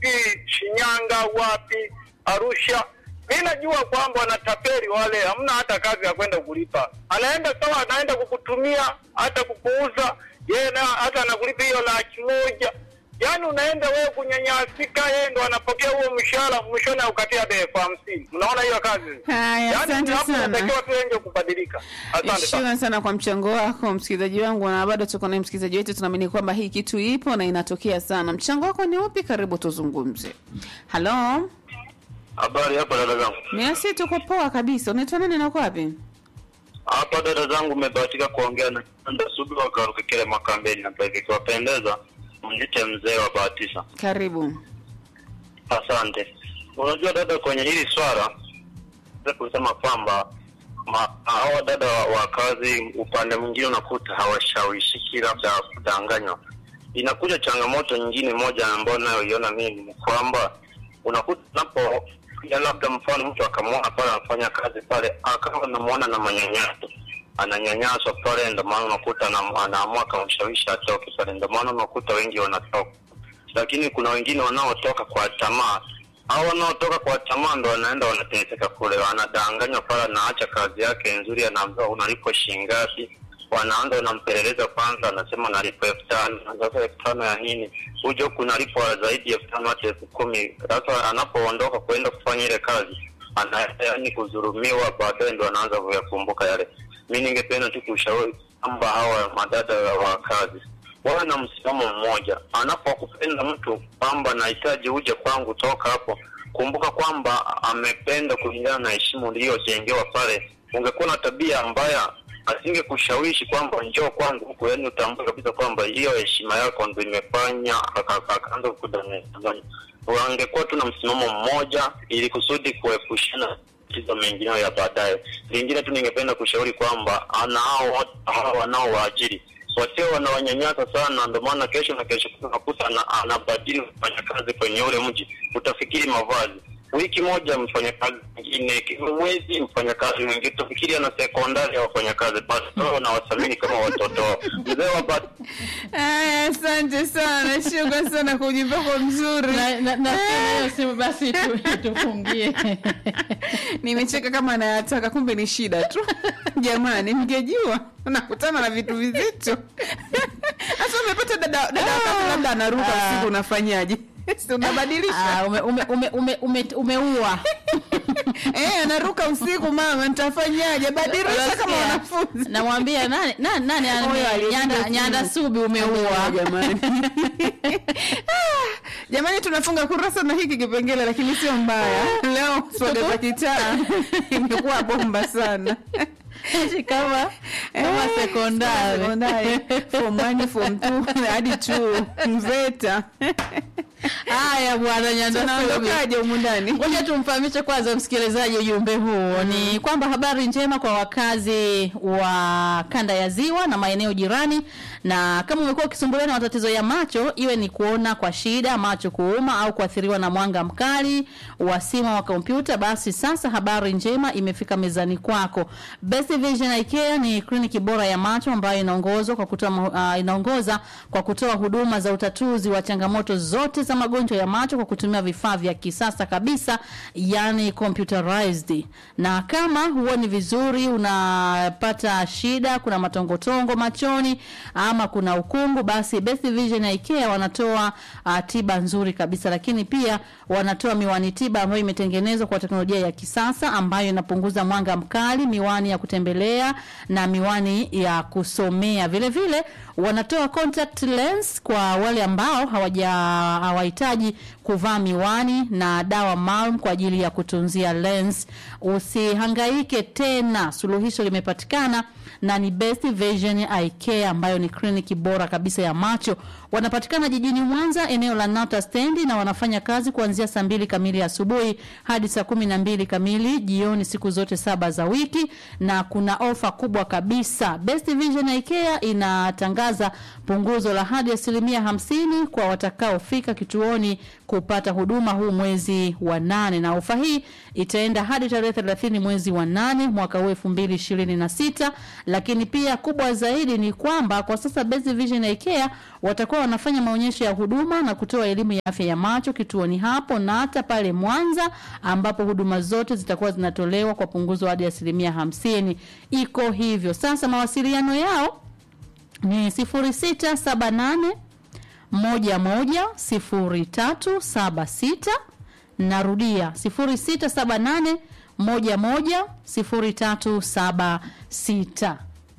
sijui Shinyanga, wapi, Arusha. Mi najua kwamba wanatapeli wale, hamna hata kazi ya kwenda kulipa. Anaenda sawa, anaenda kukutumia hata kukuuza yeye, na hata anakulipa hiyo laki moja. Yaani unaenda wewe kunyanyasika, yeye ndo anapokea huo mshahara, mwishoni aukatia hata elfu hamsini. Unaona hiyo kazi? Haya, Yaani asante hapo sana. inatakiwa tu wengi kubadilika. Asante sana. Shukran sana kwa mchango wako msikilizaji wangu, na bado tuko na msikilizaji wetu. Tunaamini kwamba hii kitu ipo na inatokea sana. Mchango wako ni upi? Karibu tuzungumze. Halo, Habari hapa dada zangu. miasi, tuko poa kabisa. Unaitwa nani na uko wapi? Hapa dada zangu, umebahatika kuongea na Kanda Sugu wa Karukikele Makambeni hapa hivi. Ikiwapendeza mnite mzee wa Bahatisa. Karibu. Asante. Unajua dada, kwenye hili swala naweza kusema kwamba ma- hawa dada wa, wa kazi upande mwingine unakuta hawashawishiki labda kudanganywa. Inakuja changamoto nyingine moja ambayo nayoiona mimi ni kwamba unakuta napo ya labda mfano mtu akamwona pale anafanya kazi pale akawa anamuona na manyanyaso ananyanyaswa pale, ndio maana unakuta anam- anaamua akamshawishi atoke pale, ndio maana unakuta wengi wanatoka lakini kuna wengine wanaotoka kwa tamaa au wanaotoka kwa tamaa ndo wanaenda wanateseka kule, wanadanganywa pale, anaacha kazi yake nzuri, anaambiwa unalipwa shilingi ngapi, wanaanza wanampeleleza kwanza, anasema nalipwa elfu tano. Sasa elfu tano ya nini? Huja huku nalipwa zaidi ya elfu tano hata elfu kumi. Sasa anapoondoka kwenda kufanya ile kazi anaenda yani kudhulumiwa, baadaye ndo anaanza kuyakumbuka yale. Mi ningependa tu kushauri kwamba hawa madada wa kazi wawe na msimamo mmoja. Anapokupenda mtu kwamba nahitaji uje kwangu, toka hapo, kumbuka kwamba amependa kulingana na heshima uliyojengewa pale. Ungekuwa na tabia mbaya, asingekushawishi kwamba njoo kwangu huku, yaani utambue kabisa kwamba hiyo heshima yako ndo imefanya aka- aka- akaanza kukudanganya. Wangekuwa tu na msimamo mmoja, ili kusudi kuepushana matatizo mengineyo ya baadaye. Lingine tu ningependa kushauri kwamba ana hao watu hao wanaowaajiri wasio wanawanyanyasa sana, ndio maana kesho na kesho kutwa unakuta ana- anabadili mfanyakazi kwenye ule mji, utafikiri mavazi wiki moja mfanyakazi mwingine, mwezi mfanyakazi mwingine, utafikiri ana sekondari ya wafanyakazi, basi wao wanawathamini kama watoto wao. Mzee wa ba- Aya, asante sana, shukran sana kwa ujumbe wako mzuri. na, na, na hiyo simu basi tu, tufungie Nimecheka kama anayataka, kumbe ni shida tu. Jamani, mngejua unakutana na vitu vizito. Sasa umepata dada dada wakati labda anaruka Ah. usiku, unafanyaje? Si unabadilisha Ah, ume, ume, ume, ume, ume, umeua eh, anaruka usiku, mama, nitafanyaje? Badilisha kama Unasikia? wanafunzi. namwambia nani nani, nani ame- Huyo aliyepiga nyanda, simu. nyanda subi umeua jamani. Ah, Jamani, tunafunga kurasa na hiki kipengele, lakini sio mbaya. Leo swaga za kitaa imekuwa bomba sana. Eti kama kama Eh, sekondari sekondari form one, form two hadi two mveta haya bwana nyanda subi tunaondokaje humu ndani Ngoja tumfahamishe kwanza msikilizaji ujumbe huu ni kwamba habari njema kwa wakazi wa kanda ya ziwa na maeneo jirani, na kama umekuwa ukisumbuliwa na matatizo ya macho, iwe ni kuona kwa shida, macho kuuma au kuathiriwa na mwanga mkali wa simu wa kompyuta, basi sasa habari njema imefika mezani kwako. Best Vision Eye Care ni kliniki bora ya macho ambayo inaongozwa kwa kutoa uh, inaongoza kwa kutoa huduma za utatuzi wa changamoto zote za magonjwa ya macho kwa kutumia vifaa vya kisasa kabisa, yani computerized. Na kama huoni vizuri, unapata shida, kuna matongotongo machoni ama kuna ukungu, basi Best Vision Eye Care wanatoa uh, tiba nzuri kabisa, lakini pia wanatoa miwani tiba ambayo imetengenezwa kwa teknolojia ya kisasa ambayo inapunguza mwanga mkali, miwani ya kutembelea na miwani ya kusomea. Vile vile wanatoa contact lens kwa wale ambao hawaja hawahitaji kuvaa miwani na dawa maalum kwa ajili ya kutunzia lens. Usihangaike tena, suluhisho limepatikana na ni Best Vision Eye Care ambayo ni kliniki bora kabisa ya macho. Wanapatikana jijini Mwanza, eneo la Nata stendi, na wanafanya kazi kuanzia saa mbili kamili asubuhi hadi saa kumi na mbili kamili jioni siku zote saba za wiki, na kuna ofa kubwa kabisa. Best Vision Eye Care inatangaza punguzo la hadi asilimia hamsini kwa watakaofika kituoni kupata huduma huu mwezi wa nane, na ofa hii itaenda hadi tarehe 30 mwezi wa nane mwaka huu 2026. Lakini pia kubwa zaidi ni kwamba kwa sasa Best Vision Eye Care watakuwa wanafanya maonyesho ya huduma na kutoa elimu ya afya ya macho kituoni hapo na hata pale Mwanza ambapo huduma zote zitakuwa zinatolewa kwa punguzo hadi asilimia hamsini. Iko hivyo sasa, mawasiliano yao ni 0678 11 0376 narudia 0678 11 0376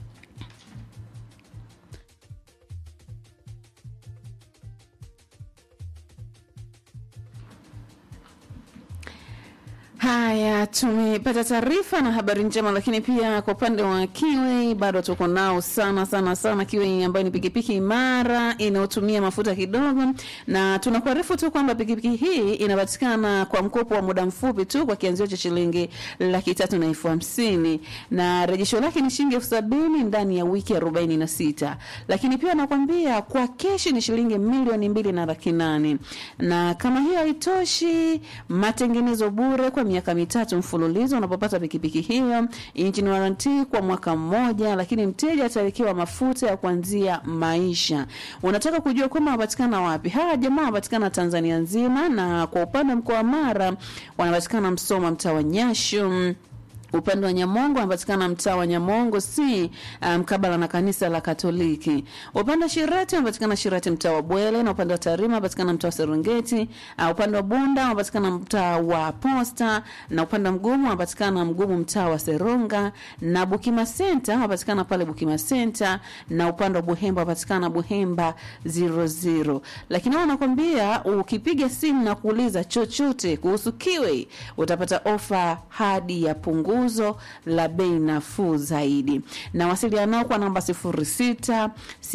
Haya, tumepata taarifa na habari njema, lakini pia kwa upande wa Kiwi bado tuko nao sana sana sana. Kiwi ambayo ni pikipiki imara inayotumia mafuta kidogo, na tunakuarifu tu kwamba pikipiki hii inapatikana kwa mkopo wa muda mfupi tu kwa kianzio cha shilingi laki tatu na elfu hamsini na rejesho lake ni shilingi elfu sabini ndani ya wiki arobaini na sita lakini pia nakwambia kwa keshi ni shilingi milioni mbili na laki nane na kama hiyo haitoshi, matengenezo bure kwa miaka mitatu mfululizo unapopata pikipiki hiyo, engine warranty kwa mwaka mmoja, lakini mteja atawekewa mafuta ya kuanzia maisha. Unataka kujua kwamba wanapatikana wapi? Hawa jamaa wanapatikana Tanzania nzima, na kwa upande wa mkoa wa Mara wanapatikana Msoma, mtaa wa Nyashu upande wa Nyamongo anapatikana mtaa wa Nyamongo si mkabala um, na kanisa la Katoliki. Upande wa Shirati anapatikana Shirati mtaa wa Bwele, na upande wa Tarima anapatikana mtaa wa Serengeti. Uh, upande wa Bunda anapatikana mtaa wa Posta, na upande wa Mgumu anapatikana Mgumu mtaa wa Seronga, na Bukima Center anapatikana pale Bukima Center, na upande wa Buhemba anapatikana Buhemba 00. Lakini wao nakwambia ukipiga simu na kuuliza chochote kuhusu Kiwi utapata ofa hadi ya pungu punguzo la bei nafuu zaidi na wasiliana nao kwa namba 06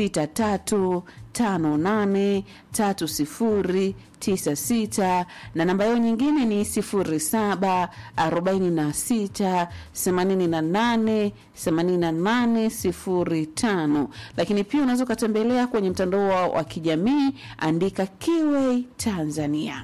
63 58 30 96 na namba yao nyingine ni 07 46 88 88 05 lakini pia unaweza ukatembelea kwenye mtandao wao wa kijamii andika Kiway Tanzania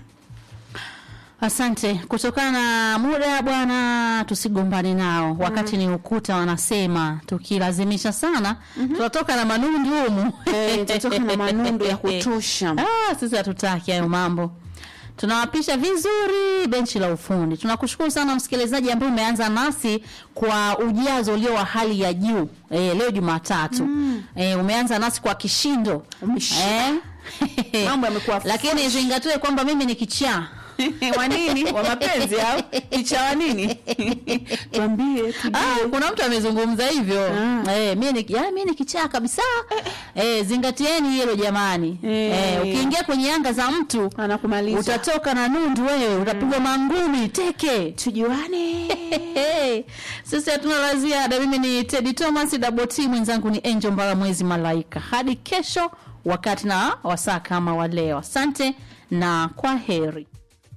Asante. Kutokana na muda bwana, tusigombane nao wakati ni ukuta, wanasema tukilazimisha sana tutatoka na manundu humu. Eh, tutatoka na manundu ya kutosha. Ah, sisi hatutaki hayo mambo. Tunawapisha vizuri benchi la ufundi. Tunakushukuru sana msikilizaji ambaye umeanza nasi kwa ujazo ulio wa hali ya juu eh, leo Jumatatu eh, umeanza nasi kwa kishindo Umeshika. eh. Mambo yamekuwa lakini zingatiwe kwamba mimi ni kichaa wa nini? Wa mapenzi au kicha wa nini? Tuambie tujue. Ah, kuna mtu amezungumza hivyo Ah. eh, mimi ni ya, mimi ni kichaa kabisa eh, zingatieni hilo jamani Eh. eh, ukiingia kwenye anga za mtu Anakumaliza. utatoka na nundu wewe utapigwa mangumi teke tujuane. sisi hatuna la ziada mimi ni Teddy Thomas double T mwenzangu ni Angel Mbara mwezi malaika hadi kesho wakati na wasaa kama wa leo asante na kwa heri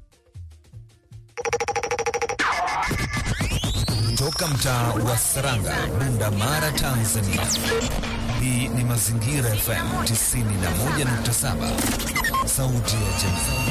Toka mtaa wa Saranga, Bunda Mara, Tanzania. Hii ni Mazingira FM 91.7, sauti ya jamii.